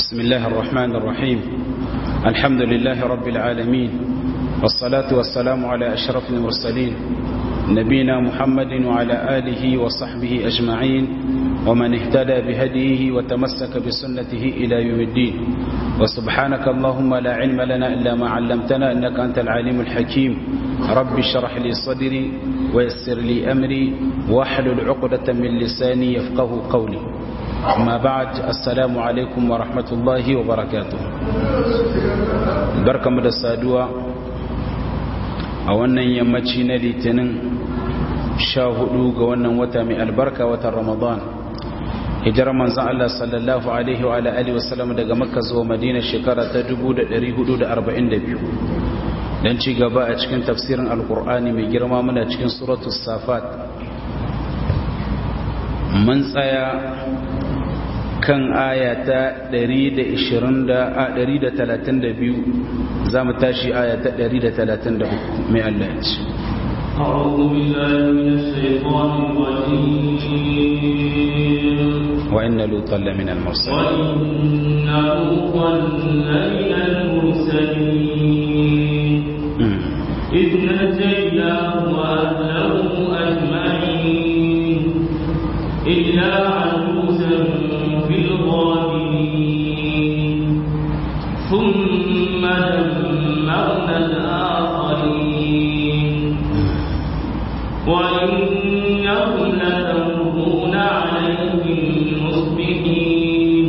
بسم الله الرحمن الرحيم الحمد لله رب العالمين والصلاة والسلام على أشرف المرسلين نبينا محمد وعلى آله وصحبه أجمعين ومن اهتدى بهديه وتمسك بسنته إلى يوم الدين وسبحانك اللهم لا علم لنا إلا ما علمتنا إنك أنت العليم الحكيم رب اشرح لي صدري ويسر لي أمري واحلل عقدة من لساني يفقه قولي أما بعد السلام عليكم ورحمة الله وبركاته بركة مدى السادوة أولا يمتشي نليتنن شاهدوا قوانا وتامي البركة وتر رمضان hijirar manzan Allah sallallahu Alaihi wa Alaihi wasallam daga makka zuwa madina shekara ta 1442 don ci gaba a cikin tafsirin alkur'ani mai girma muna cikin suratu safat mun tsaya kan aya ta 132 za mu tashi aya ta 133 mai Allah ya ce أعوذ بالله من الشيطان الرجيم وإن لوطا لمن المرسلين وإن لوطا لمن المرسلين إذ نجيناه وأهله أجمعين إلا عجوزا في الغابرين ثم دمرنا الآخرين وإنهم لتمرون عليهم مصبحين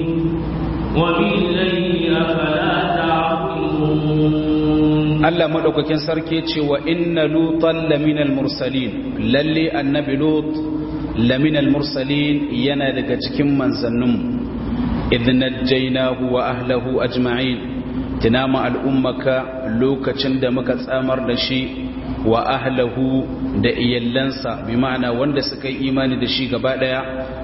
وبالليل أفلا تعقلون Allah madaukakin sarki ce wa inna lutan laminal mursalin lalle annabi lut laminal mursalin yana daga cikin manzanninmu idh najjaynahu wa ahlihi ajma'in tunama al'ummaka lokacin da muka tsamar da shi wa ahlahu da iyallansa bi ma'ana wanda suka yi imani da shi gaba daya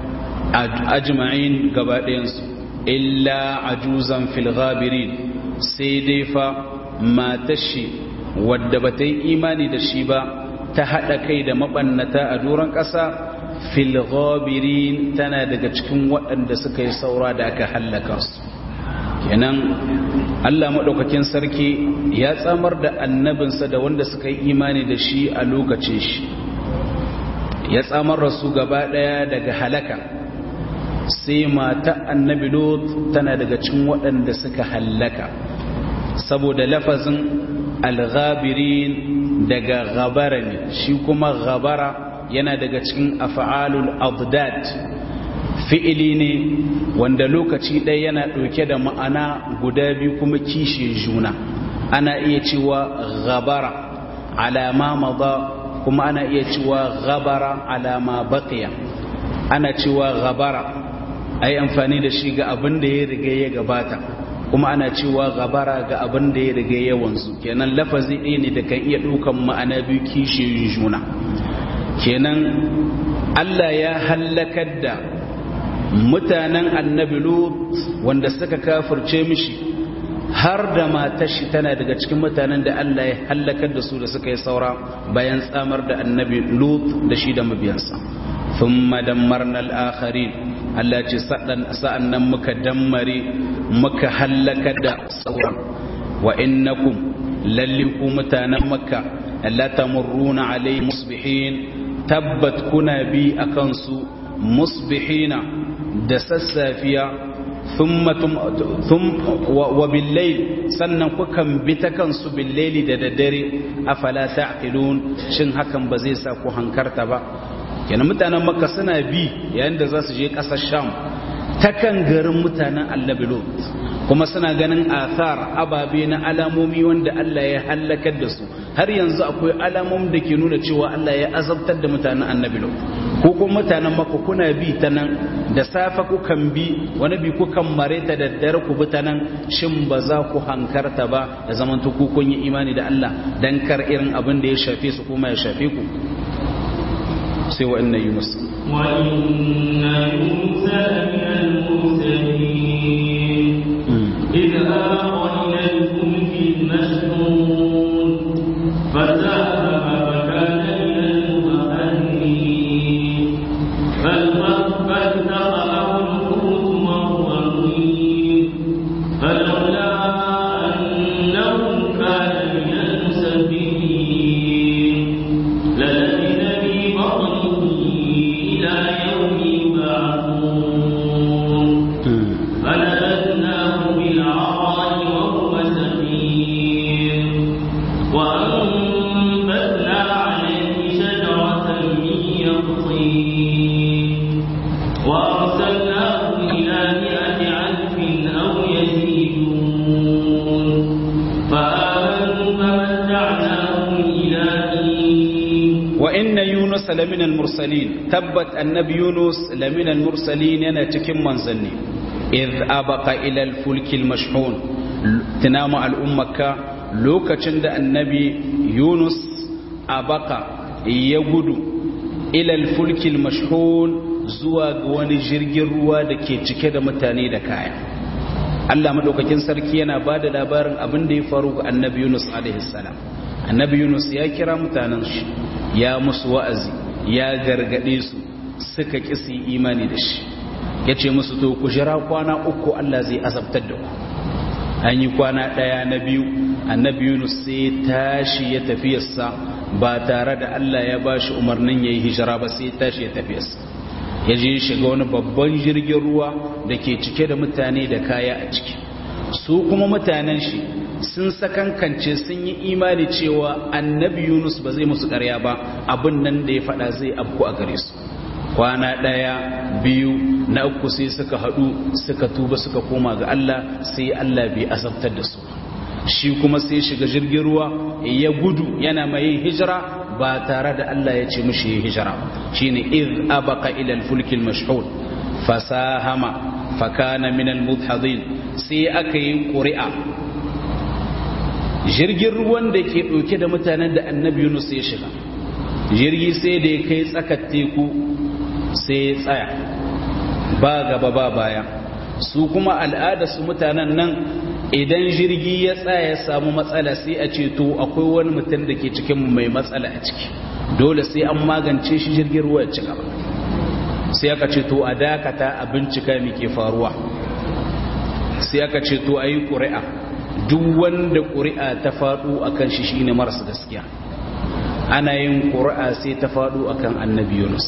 ajma'in gaba dayansu illa ajuzan fil ghabirin sai dai fa matashi wadda ba ta yi imani da shi ba ta haɗa kai da mabannata a doron ƙasa fil ghabirin tana daga cikin waɗanda suka yi saura da aka hallaka su kenan Allah maɗaukakin sarki ya tsamar da annabinsa da wanda suka yi imani da shi a lokacin shi ya tsamar da su gaba ɗaya daga halaka sai mata annabi lot tana daga cikin waɗanda suka hallaka saboda lafazin alghabirin daga ghabara ne shi kuma ghabara yana daga cikin af'alul adad fi'ili ne wanda lokaci ɗaya yana ɗauke da ma'ana guda biyu kuma kishe juna ana iya cewa ghabara alama maza kuma ana iya cewa ghabara alama baqiya ana cewa ghabara ai amfani da shi ga abin da ya riga ya gabata kuma ana cewa ghabara ga abin da ya riga ya wanzu kenan lafazi ɗaya ne da kan iya ɗaukan ma'ana biyu kishe juna kenan Allah ya hallakar da mutanen annabi lut wanda suka kafirce mishi har da matashi tana daga cikin mutanen da Allah ya hallakar da su da suka yi saura bayan tsamar da annabi lut da shi da mabiyansa thumma dammarna al-akharin Allah ce sa'an nan muka dammare muka hallakar da sauran wa innakum lalli ku mutanen makka la tamurruna alayhi musbihin tabbat kuna bi akan su musbihina da sassafiya wa billayl sannan kukan bi ta kansu billayli da daddare afala ta'qilun shin hakan ba zai sa ku hankarta ba kenan mutanen makka suna bi yayin da za su je ƙasar sham ta kan garin mutanen annabi lot kuma suna ganin athar ababe na alamomi wanda Allah ya halakar da su har yanzu akwai alamomin da ke nuna cewa Allah ya azabtar da mutanen annabi lot ko kuma mutanen makka kuna bi ta nan da safa kukan bi wani bi kukan mare ta da dare ku bi ta nan shin ba za ku hankarta ba da zaman ku kun yi imani da Allah dan kar irin abin da ya shafe su kuma ya shafe ku sai wa inna yunus wa inna yunus min al-mursalin idh awa ila al-fulki al-mashhun fasahama fakana min al-muqarrinin فالتقطه الحوت وهو مليم inna yunus lamina al-mursalin tabbat annabi yunus lamina al-mursalin yana cikin manzanni idh abaqa ila al-fulki al-mashhun tinama al-ummaka lokacin da annabi yunus abaqa ya gudu ila al-fulki al-mashhun zuwa ga wani jirgin ruwa da ke cike da mutane da kaya Allah madaukakin sarki yana ba da labarin abin da ya faru ga annabi Yunus alaihi salam annabi Yunus ya kira mutanen shi ya musu wa'azi ya gargade su suka kisi imani da shi ya ce musu to ku jira kwana uku Allah zai azabtar da ku an yi kwana ɗaya na biyu annabi Yunus sai tashi ya tafiyarsa ba tare da Allah ya ba shi umarnin ya yi hijira ba sai tashi ya tafiyarsa ya je shiga wani babban jirgin ruwa da ke cike da mutane da kaya a ciki su kuma mutanen shi sun sakankance sun yi imani cewa annabi yunus ba zai musu karya ba abin nan da ya faɗa zai afku a gare su kwana ɗaya biyu na uku sai suka haɗu suka tuba suka koma ga allah sai allah bai azabtar da su shi kuma sai shiga jirgin ruwa ya gudu yana mai hijira ba tare da Allah ya ce mushi hijira shine iz abaqa ila al-fulk al-mashhud fasahama fakana min al-mudhadin sai aka yi ƙuri'a jirgin ruwan da ke ɗauke da mutanen da annabi Yunus ya shiga jirgi sai da ya kai tsakar teku sai ya tsaya ba gaba ba baya su kuma al'ada su mutanen nan idan jirgi ya tsaya ya samu matsala sai a ce to akwai wani mutum da ke cikin mai matsala a ciki dole sai an magance shi jirgin ruwa ya ci gaba sai aka ce to a dakata a bincika mai ke faruwa sai aka ce to a yi ƙuri'a duk wanda ƙuri'a ta faɗo a kan shi shi ne marasa gaskiya ana yin ƙuri'a sai ta faɗo a kan annabi yunus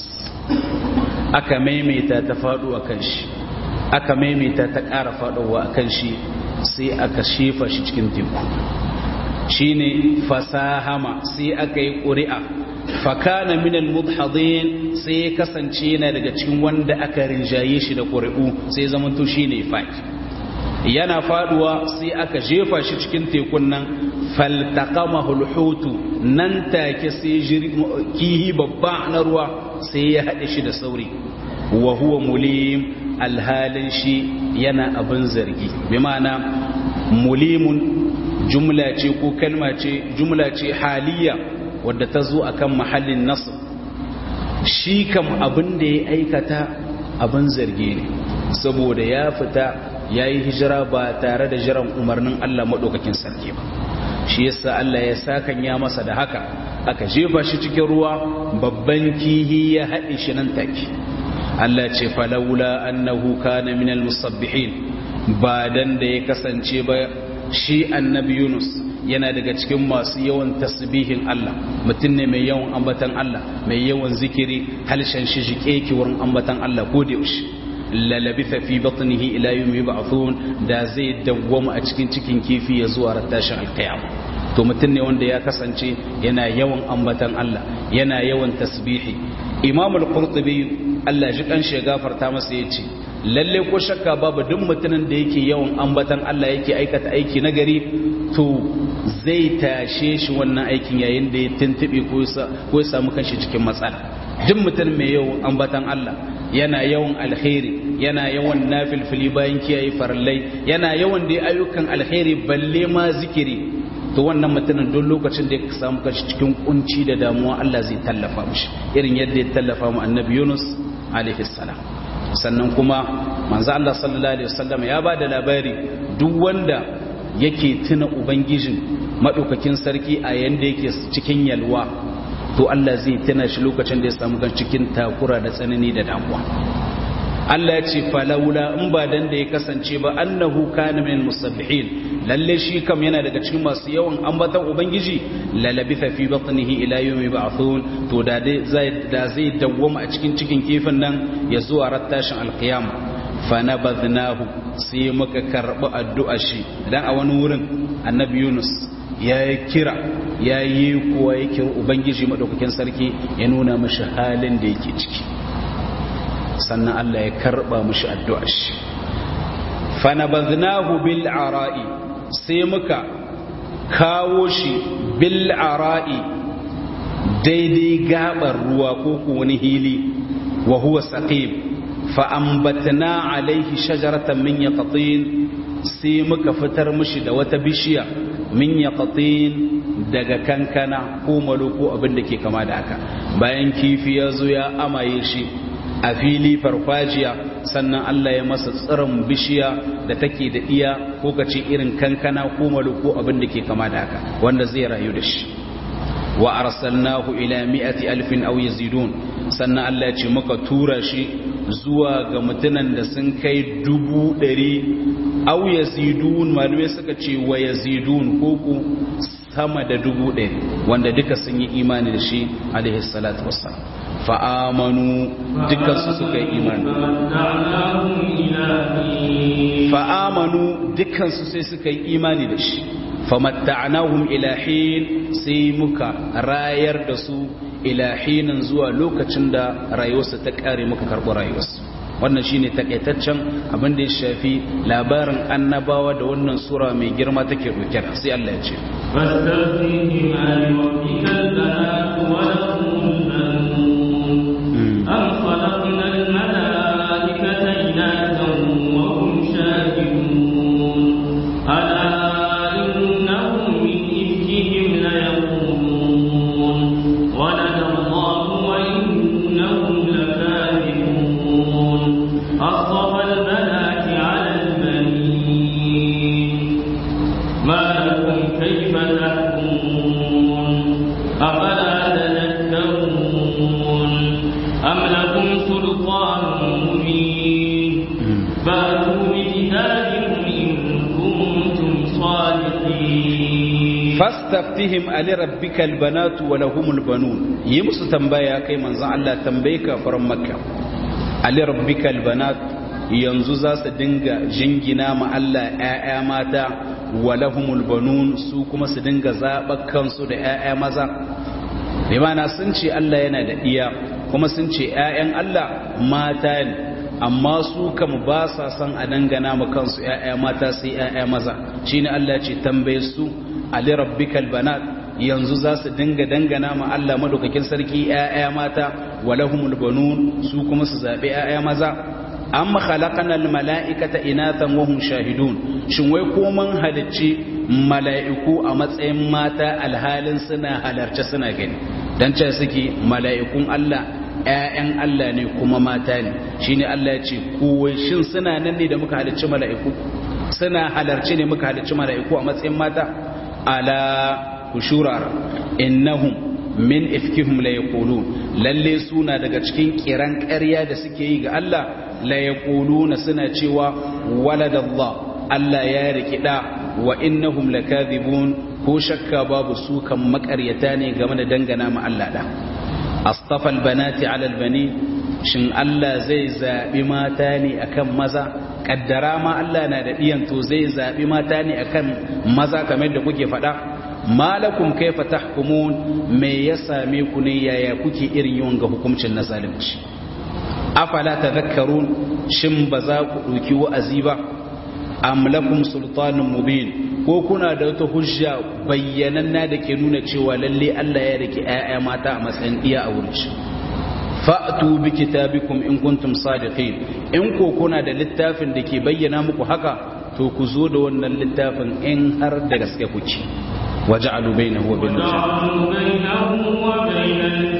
aka maimaita ta faɗo a kan shi aka maimaita ta ƙara faɗowa a kan shi sai aka shefa shi cikin teku shi ne fasahama sai aka yi ƙuri'a fakana minal mudhadin sai ya kasance yana daga cikin wanda aka rinjaye shi da ƙuri'u sai zamanto shi ne faki yana faduwa sai aka jefa shi cikin tekun nan faltaqama hulhutu nan take sai kihi babba na ruwa sai ya haɗe shi da sauri wa huwa mulim alhalin shi yana abin zargi bi ma'ana mulimun jumla ce ko kalma ce jumla ce haliya wadda ta zo akan mahallin nasr shi kam abin da ya aikata abin zargi ne saboda ya fita ya yi hijira ba tare da jiran umarnin Allah maɗaukakin sarki ba shi yasa Allah ya sakan ya masa da haka aka jefa shi cikin ruwa babban kihi ya haɗe shi nan take Allah ce falaula annahu kana minal musabbihin ba dan da ya kasance ba shi annabi Yunus yana daga cikin masu yawan tasbihin Allah mutum ne mai yawan ambatan Allah mai yawan zikiri halshen shi jike ki wurin ambatan Allah ko da yaushe lalabitha fi batnihi ila yawmi yub'athun da zai dawwama a cikin cikin kifi ya zuwa rattashin alqiyama to mutum ne wanda ya kasance yana yawan ambatan Allah yana yawan tasbihi Imam al-Qurtubi Allah ji kan shi gafarta masa yace lalle ko shakka babu duk mutumin da yake yawan ambatan Allah yake aikata aiki nagari to zai tashe shi wannan aikin yayin da ya tuntube ko ya samu kanshi cikin matsala duk mutum mai yawan ambatan Allah yana yawan alkhairi yana yawan nafilfili bayan kiyaye farallai yana yawan da ayyukan alkhairi balle ma zikiri to wannan mutumin duk lokacin da ya samu kanshi cikin kunci da damuwa Allah zai tallafa mishi irin yadda ya tallafa mu annabi Yunus alaihi salam sannan kuma manzo Allah sallallahu alaihi wasallam ya bada labari duk wanda yake tuna ubangijin madaukakin sarki a yanda yake cikin yalwa to Allah zai tuna shi lokacin da ya samu kan cikin takura da tsanani da damuwa Allah ya ce falaula in ba dan da ya kasance ba annahu kana min musabbihin lalle shi kam yana daga cikin masu yawan ambatan ubangiji lalabitha fi batnihi ila yawmi ba'thun to da zai da zai dawwama a cikin cikin kifin nan ya zuwa rattashin alqiyama fa nabadnahu sai muka karbi addu'a shi dan a wani wurin annabi Yunus ya yi kira ya yi kuwa ya kira ubangiji maɗaukakin sarki ya nuna mashi halin da yake ciki sannan Allah ya karɓa mashi addu'a shi fanabaznahu bil ara'i sai muka kawo shi bil ara'i daidai gabar ruwa ko ko wani hili wa huwa saqib fa ambatna alaihi shajaratan min yaqtin sai muka fitar mishi da wata bishiya min yaqtin daga kankana ko malo ko abin da ke kama da haka bayan kifi ya zo ya amaye shi a fili farfajiya sannan Allah ya masa tsirin bishiya da take da iya ko kace irin kankana ko malo ko abin da ke kama da haka wanda zai rayu da shi wa arsalnahu ila mi'ati alfin aw yazidun sannan Allah ya ce muka tura shi zuwa ga mutanen da sun kai dubu ɗari aw yazidun malamai suka ce wa yazidun ko ku sama da dubu ɗari wanda duka sun yi imani da shi alaihi salatu wassalam fa'amanu dukansu suka yi imani fa'amanu dukansu sai suka yi imani da shi famatta'anahum ilahin sai muka rayar da su ilahinin zuwa lokacin da rayuwarsa ta kare muka karɓi rayuwarsu wannan shine takaitaccen abin da ya shafi labarin annabawa da wannan sura mai girma take dauke da sai Allah ya ce فاستفتهم ألربك البنات ولهم البنون أم خلقنا الملائكة إناثا وهم شاهدون ألا إنهم من إفكهم ليقولون ولد الله وإنهم لكاذبون أصطفى البنات على البنين ما لكم كيف تحكمون أفلا تذكرون أم لكم سلطان مبين فأتوا بكتابكم إن كنتم صادقين fastaftihim ali rabbikal banatu wa lahumul banun yi musu tambaya kai manzon Allah tambaye ka faran makka ali rabbikal banat yanzu za su dinga jingina ma Allah ƴaƴa mata wa lahumul banun su kuma su dinga zaɓa kansu da ƴaƴa maza bi ma'ana sun ce Allah yana da iya kuma sun ce ƴaƴan Allah mata ne amma su kam ba sa son a dangana ma kansu ƴaƴa mata sai ƴaƴa maza shine Allah ce tambaye su ali rabbikal banat yanzu za su dinga dangana ma Allah madaukakin sarki ƴaƴa mata walahumul banun su kuma su zabi ƴaƴa maza amma khalaqanal mala'ikata inatan wa hum shahidun shin wai ko mun halicci mala'iku a matsayin mata alhalin suna halarce suna gani dan ce suke mala'ikun Allah ƴaƴan Allah ne kuma mata ne shine Allah ya ce ko shin suna nan ne da muka halicci mala'iku suna halarci ne muka halicci mala'iku a matsayin mata ala kushurar innahum min ifkihum la yaqulun lalle suna daga cikin kiran ƙarya da suke yi ga Allah la yaquluna suna cewa waladallah Allah ya riki da wa innahum lakadhibun ko shakka babu su kan makaryata ne game da dangana ma Allah da astafa albanati ala albani shin Allah zai zabi mata ne akan maza kaddara ma Allah na da ɗiyan to zai zaɓi mata ne akan maza kamar da kuke faɗa malakum kaifa tahkumun me ya same ku ne yaya kuke irin yawan ga hukuncin na zalunci afala tadhakkarun shin ba za ku ɗauki wa'azi ba am lakum sultanun mubin ko kuna da wata hujja bayyananna da ke nuna cewa lalle Allah ya rike ƴaƴa mata a matsayin iya a wurin shi fa'tu bi kitabikum in kuntum sadiqin in ko kuna da littafin da ke bayyana muku haka to ku zo da wannan littafin in har da gaske kuke waja'alu bainahu wa bainal وجعلوا بينه وبين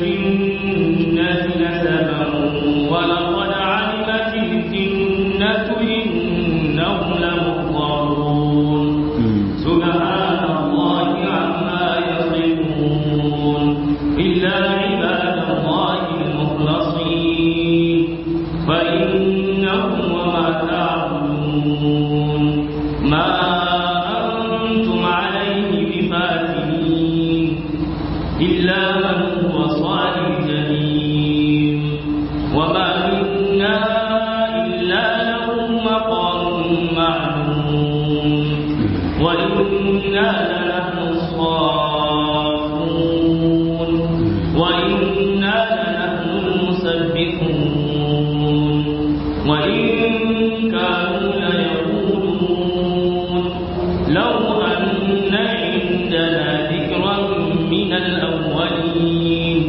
الجنة نسبا ولقد علمت الجنة إنهم لمحضرون سبحان الله عما يصفون إلا عباد الله المخلصين فإنهم وما تعبدون ما أنتم عليه بفاتنين إلا من هو صال الجحيم وما منا إلا له مقام معلوم وإنا لنحن الصافون وإنا لنحن المسبحون وإن كانوا ليقولون لو أن عندنا ذكرا من الأولين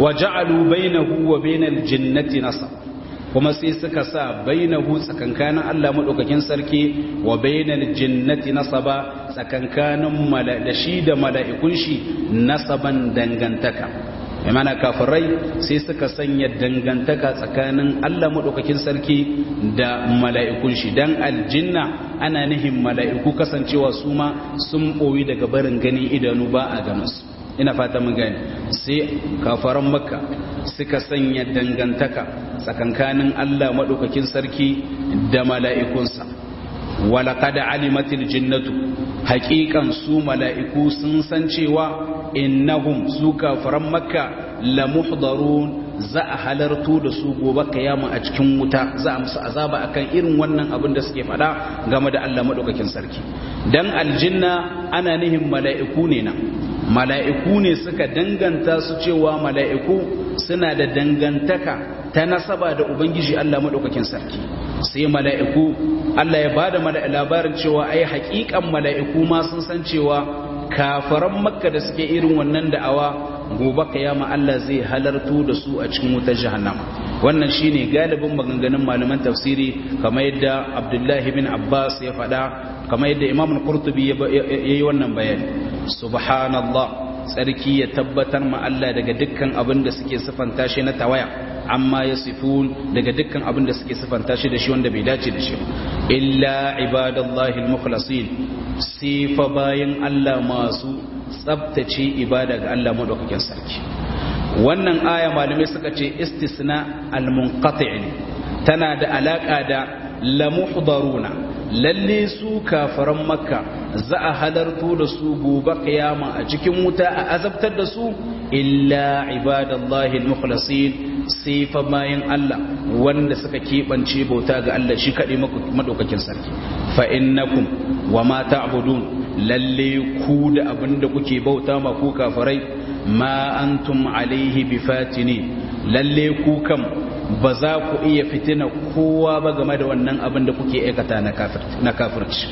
wa ja'alu bainahu wa bainal jinnati nasab kuma sai suka sa bainahu tsakankanin Allah madaukakin sarki wa bainal jinnati nasaba tsakankanin da shi da mala'ikun shi nasaban dangantaka mai mana kafirai sai suka sanya dangantaka tsakanin Allah maɗaukakin sarki da mala'ikun shi don aljinna ana nihin mala'iku kasancewa su ma sun ɓoyi daga barin ganin idanu ba a ganinsu ina fata mun gani sai kafaran makka suka sanya dangantaka tsakankanin Allah maɗaukakin sarki da mala'ikunsa walaƙada alimatil jinnatu haƙiƙan su mala'iku sun san cewa innahum su kafaran makka la muhdarun za a halarto da su gobe kiyama a cikin wuta za a musu azaba akan irin wannan abin da suke faɗa game da Allah madaukakin sarki dan aljinna ana nihin mala'iku ne na mala'iku ne suka danganta su cewa mala'iku suna da dangantaka ta nasaba da ubangiji Allah madaukakin sarki sai mala'iku Allah ya bada labarin cewa ai haƙiƙan mala'iku ma sun san cewa kafaran makka da suke irin wannan da'awa gobe kiyama Allah zai halarto da su a cikin wutar jahannama wannan shine galibin maganganun malaman tafsiri kamar yadda Abdullahi bin Abbas ya faɗa kamar yadda Imam Qurtubi ya yi wannan bayani subhanallah tsarki ya tabbatar ma Allah daga dukkan abin da suke sifanta shi na tawaya amma ya sifun daga dukkan abin da suke sifanta shi da shi wanda bai dace da shi illa ibadallahi al-mukhlasin sifa bayan Allah masu tsabtace ibada ga Allah madaukakin sarki wannan aya malamai suka ce istisna al-munqati' tana da alaka da la muhdaruna lalle su kafaran makka za a halarto da su gobe kiyama a cikin wuta a azabtar da su illa ibadallahi al-mukhlasin sai fa bayan Allah wanda suka keɓance bauta ga Allah shi kaɗai madaukakin sarki fa innakum wa ma ta'budun lalle ku da abin da kuke bauta ma ku kafirai ma antum alaihi bifatini lalle ku kam ba za ku iya fitina kowa ba game da wannan abin da kuke aikata na kafirci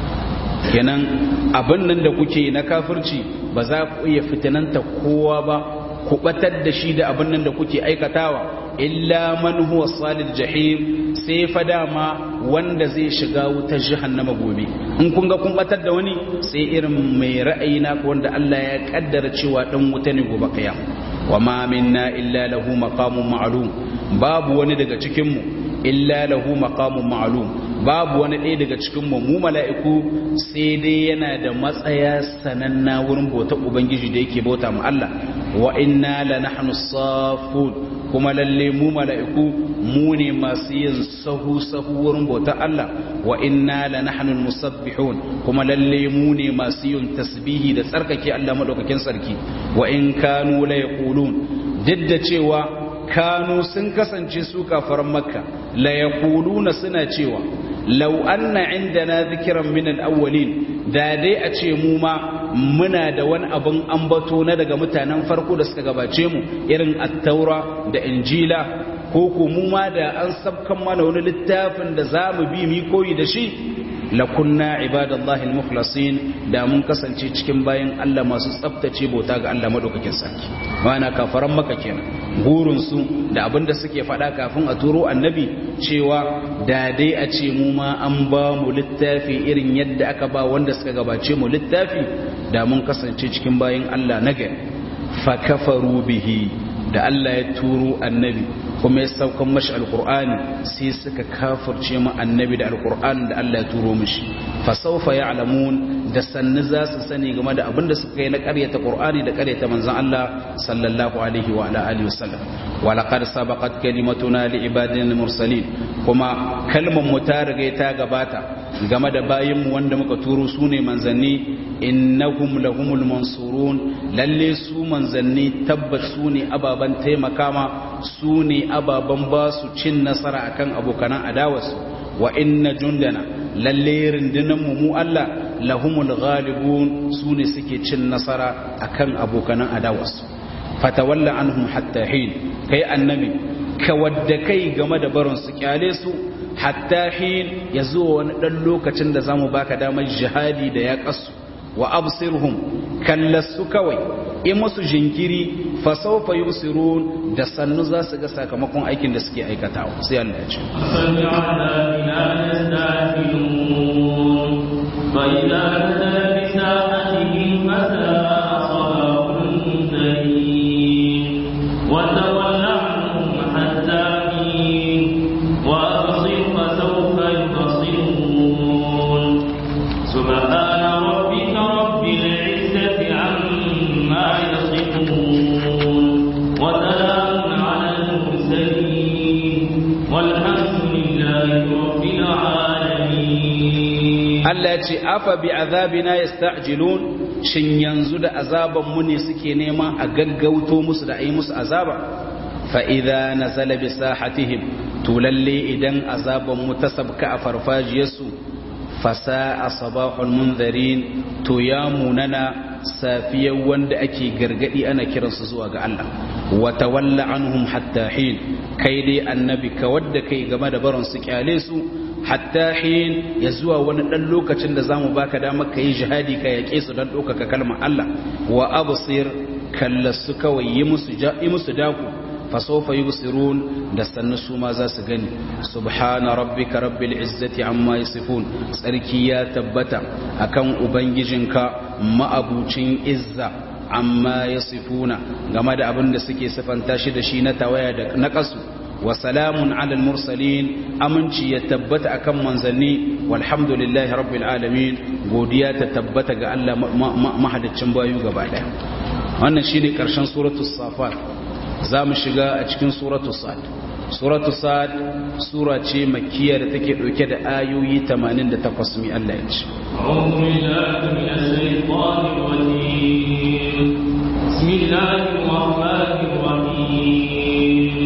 kenan abin nan da kuke na kafirci ba za ku iya fitinanta kowa ba ku batar da shi da abin nan da kuke aikatawa illa man huwa salil jahim sai fa dama wanda zai shiga wutar jahannama gobe in kun ga kun batar da wani sai irin mai ra'ayi na wanda Allah ya kaddara cewa dan wuta ne gobe kiyama wa ma minna illa lahu maqamun ma'lum babu wani daga cikin mu illa lahu maqamun ma'lum babu wani ɗaya daga cikin mu mu mala'iku sai dai yana da matsaya sananna wurin bauta ubangiji da yake bauta mu Allah wa inna la nahnu safun kuma lalle mu mala'iku mu ne masu yin sahu sahu wurin bauta Allah wa inna la nahnu musabbihun kuma lalle mu ne masu yin tasbihi da tsarkake Allah madaukakin sarki wa in kanu la yaqulun duk da cewa kanu sun kasance su kafaran makka la yaquluna suna cewa law anna indana dhikran min al-awwalin da dai a ce mu ma muna da wani abin ambato na daga mutanen farko da suka gabace mu irin at-taura da injila ko ko mu ma da an sabkan mana wani littafin da za mu bi mi koyi da shi lakunna ibadallahi al-mukhlasin da mun kasance cikin bayan Allah masu tsaftace bauta ga Allah madaukakin sarki wana kafaran maka kenan gurin su da abinda suke faɗa kafin a turo annabi cewa da dai a ce mu ma an ba mu littafi irin yadda aka ba wanda suka gabace mu littafi da mun kasance cikin bayan Allah na gari fa kafaru bihi da Allah ya turo annabi kuma ya saukan mashi alkur'ani sai suka kafirce mu annabi da alkur'ani da Allah ya turo mishi fa sawfa ya'lamun da sanni za su sani game da abinda suka yi na ƙaryata qur'ani da ƙaryata manzon Allah sallallahu alaihi wa ala alihi wasallam wa laqad sabaqat kalimatuna li ibadina mursalin kuma kalmar mu ta riga ta gabata game da bayin mu wanda muka turo su ne manzanni innahum lahumul mansurun lalle su manzanni tabbat su ne ababan taimakama su ne ababan ba su cin nasara akan abokanan adawarsu wa inna jundana lalle rundunan mu mu Allah lahumul ghalibun su ne suke cin nasara akan abokanan adawarsu fatawalla anhum hatta hin kai annabi ka wadda kai game da barin su kyale su hatta hin ya zuwa wani dan lokacin da zamu baka damar jihadi da ya kasu wa absirhum kallasu kawai in musu jinkiri fa sawfa yusirun da sannu za su ga sakamakon aikin da suke aikatawa sai Allah ya ce فإذا نزل بساحتهم فساء صباح المنذرين وتول عنهم حتى حين وأبصر فسوف يبصرون سبحان ربك رب العزة عما يصفون وسلام على المرسلين والحمد لله رب العالمين Allah ya ce afa bi azabina yasta'jilun shin yanzu da azaban mu ne suke nema a gaggauto musu da ayi musu azaba fa idza nazala bi sahatihim to lalle idan azaban mu ta sabka a farfajiyarsu fasa sabahul munzarin to ya munana safiyar wanda ake gargadi ana kiransu zuwa ga Allah wa tawalla anhum hatta hin kai dai annabi ka wadda kai game da baron su kyale su hatta hin ya zuwa wani dan lokacin da zamu baka damar ka yi jihadi ka yake su dan ɗaukaka kalmar Allah wa absir kallasu kawai yi musu yi musu daku fasofa yubsirun da sannu su ma za su gani subhana rabbika rabbil izzati amma yasifun tsarki ya tabbata akan ubangijinka ma'abucin izza amma yasifuna game da abin da suke sifanta shi da shi na tawaya da naqasu wa salamun ala mursalin aminci ya tabbata akan manzanni walhamdulillahi rabbil alamin godiya ta tabbata ga Allah mahadaccin bayu gaba daya wannan shine karshen suratul safat za mu shiga a cikin suratu sa'ad suratu sa'ad sura ce makkiya da take dauke da ayoyi 88 mi Allah ya ce أعوذ بالله من الشيطان الرجيم بسم الله الرحمن الرحيم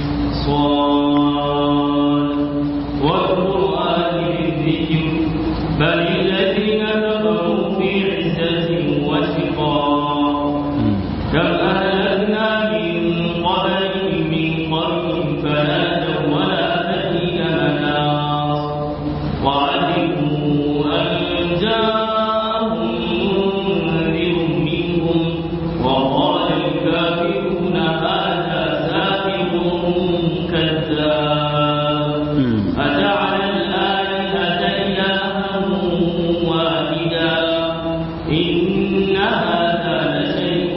صاد والقرآن الذكر بل الذين كفروا في عزة وشقاق كم أهلكنا من قبلهم من قرن فنادوا ولا تهين مناص وعلموا أن جاءهم منذر منهم وقال الكافرون هذا ساحر كذاب أجعل الآلهة إلها واحدا إن هذا لشيء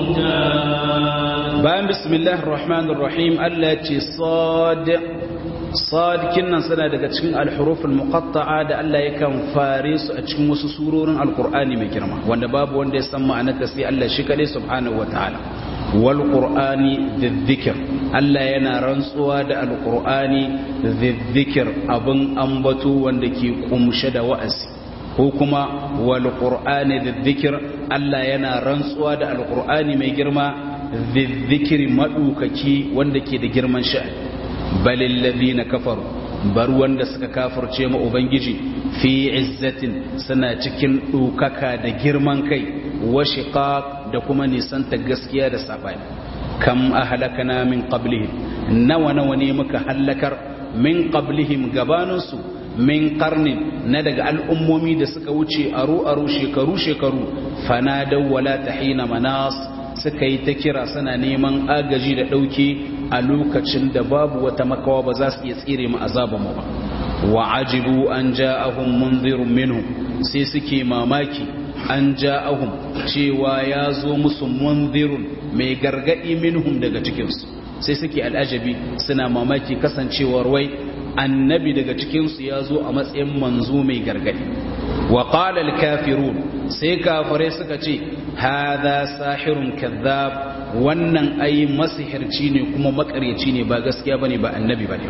عجاب bayan bismillahir rahmanir rahim Allah ya ce sad sad kinnan suna daga cikin al-huruful muqatta'a da Allah yakan fare su a cikin wasu surorin alqur'ani mai girma wanda babu wanda ya san ma'anarta sai Allah shi kadai subhanahu wataala wal qur'ani dhikr Allah yana rantsuwa da alqur'ani dhikr abin ambato wanda ke kumshe da wa'azi ko kuma wal qur'ani dhikr Allah yana rantsuwa da alqur'ani mai girma dhikri madukaki wanda ke da girman sha'ani balil ladina kafaru bar wanda suka kafirce ma ubangiji fi izzatin suna cikin dukaka da girman kai wa shiqaq da kuma nisanta gaskiya da sabani kam ahlakana min qablihim nawa nawa ne muka halakar min qablihim gabaninsu min qarnin na daga al'ummomi da suka wuce aro aro shekaru shekaru fanadaw wala tahina manas suka yi ta kira suna neman agaji da ɗauke a lokacin da babu wata makawa ba za su iya tsire mu azabanmu ba wa ajibu an ja'ahum munzirun minhum sai suke mamaki an ja'ahum cewa ya zo musu munzirun mai gargadi minhum daga cikinsu sai suke al'ajabi suna mamaki kasancewar wai annabi daga cikinsu ya zo a matsayin manzo mai gargadi wa qala al-kafirun sai kafirai suka ce hadha sahirun kadhab wannan ai masihirci ne kuma makaryaci ne ba gaskiya bane ba annabi bane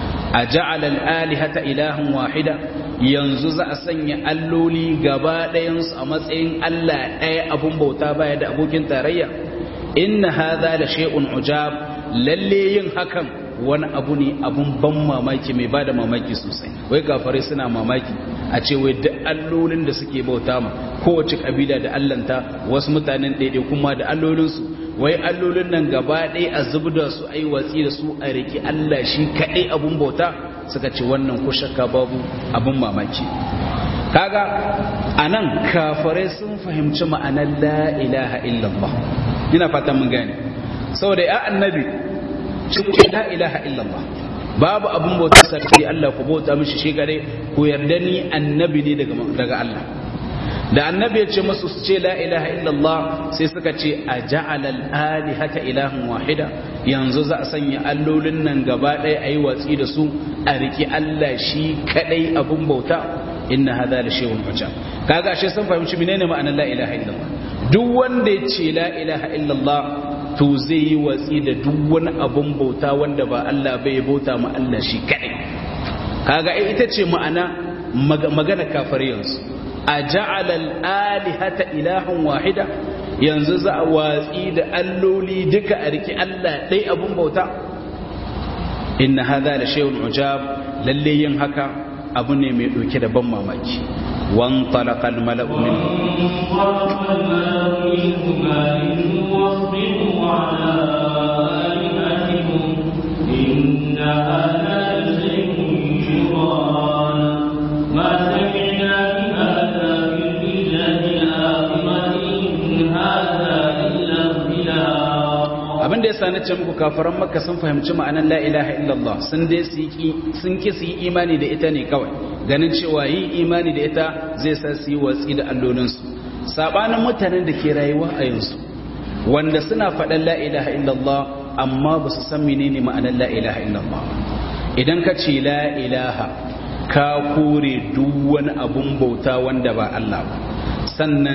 a ja'ala al-alihata ilahan wahida yanzu za a sanya alloli gaba ɗayansu a matsayin Allah ɗaya abun bauta baya da abokin tarayya inna hadha la shay'un ujab lalle yin hakan wani abu ne abun ban mamaki mai bada mamaki sosai wai kafare suna mamaki a ce wai duk allolin da suke bauta ma kowace kabila da allanta wasu mutanen ɗaiɗai kuma da allolinsu wai allolin nan gaba ɗaya a zubda su ai watsi da su a riki Allah shi kaɗai abun bauta suka ce wannan ko shakka babu abun mamaki kaga anan kafare sun fahimci ma'anar la ilaha illallah ina fatan mun gane saboda ya annabi cikin la ilaha illallah babu abin bauta sarki Allah ku bauta mishi shi gare ku yarda ni annabi ne daga daga Allah da annabi ya ce masu su ce la ilaha illallah sai suka ce a ja'alal alihata ilahan wahida yanzu za a sanya allolin nan gaba ɗaya a yi watsi da su a riki Allah shi kadai abun bauta inna hadha la shay'un ujab kaga ashe sun fahimci menene ma'anar la ilaha illallah duk wanda ya ce la ilaha illallah to zai yi watsi da duk wani abun bauta wanda ba Allah bai bauta ma Allah shi kadai kaga ita ce ma'ana magana kafir yanzu a ja'alal alihata ilahan wahida yanzu za a watsi da alloli duka a riki Allah ɗai abun bauta inna hadha la shay'un ujab lalle yin haka abu ne mai ɗauke da ban mamaki wan talaqal mala'u min إن هذا لشيء يران ما سمعنا بهذا في البلاد الآخرة إن هذا إلا اختلاق abin da ya sani ce muku kafaran makka sun fahimci ma'anar la ilaha illallah sun dai sun ki su yi imani da ita ne kawai ganin cewa yi imani da ita zai sa su yi watsi da allolinsu sabanin mutanen da ke rayuwa a yanzu wanda suna faɗan la ilaha illallah amma ba su san menene ma'anar la ilaha illallah idan ka ce la ilaha ka kore duk wani abun bauta wanda ba Allah ba sannan